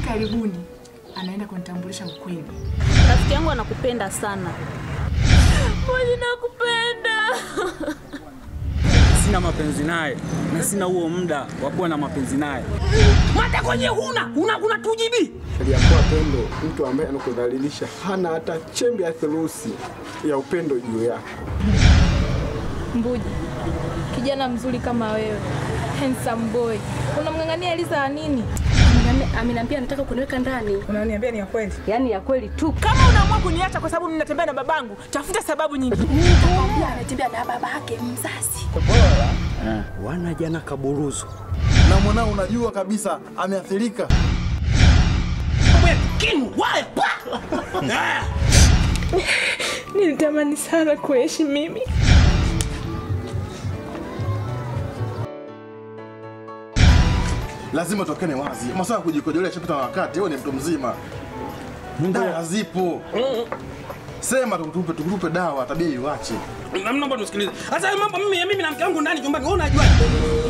karibuni anaenda kunitambulisha ukweli. Rafiki yangu anakupenda sana. Mboji, nakupenda. Sina mapenzi naye na sina huo muda wa kuwa na mapenzi naye. Mata kwenye huna una kuna tujibi. Aliyakuwa Pendo mtu ambaye anakudhalilisha, hana hata chembe ya theluthi ya upendo juu yako. Mbuji, kijana mzuri kama wewe, handsome boy, unamng'ang'ania Eliza wa nini? Ameniambia anataka kuniweka ndani. Unaniambia ni ya kweli? Yaani ya kweli tu. Kama unaamua kuniacha kwa sababu ninatembea na babangu, tafuta sababu nyingine. Nikamwambia anatembea na baba yake mzazi. Wana jana kaburuzu na mwanao unajua kabisa ameathirika. Kinu wale pa. Nilitamani sana kuishi mimi. Lazima tokene wazi, masuala ya kujikojolea chapita na wakati. Wewe ni mtu mzima, dawa zipo. Sema tukutupe, tukutupe dawa, tabia iwache. Naomba nisikilize. Sasa hayo mambo mimi mimi na mke wangu ndani chumbani, wewe unajua?